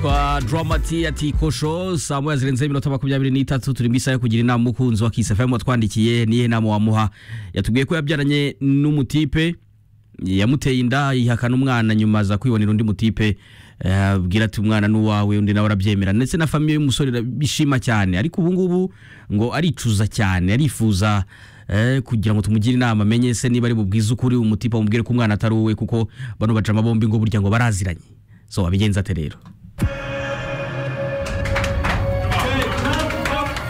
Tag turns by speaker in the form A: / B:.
A: twa Dramati ati kosho saa moya zirenze iminota makumyabiri n'itatu turi mu isaha yo kugira inama umukunzi wa Kiss FM watwandikiye niye nama wamuha yatubwiye ko yabyaranye n'umutipe yamuteye inda yihakana umwana nyuma aza kwibonera undi mutipe eh, abwira ati umwana n'uwawe undi nawe arabyemera ndetse na famiye y'umusore irabishima cyane ariko ubu ngubu ngo aricuza cyane arifuza eh, kugira ngo tumugire inama amenye se niba ari bubwize ukuri umutipe amubwire ko umwana atari uwe kuko bano bajama bombi ngo burya ngo baraziranye so wabigenza ate rero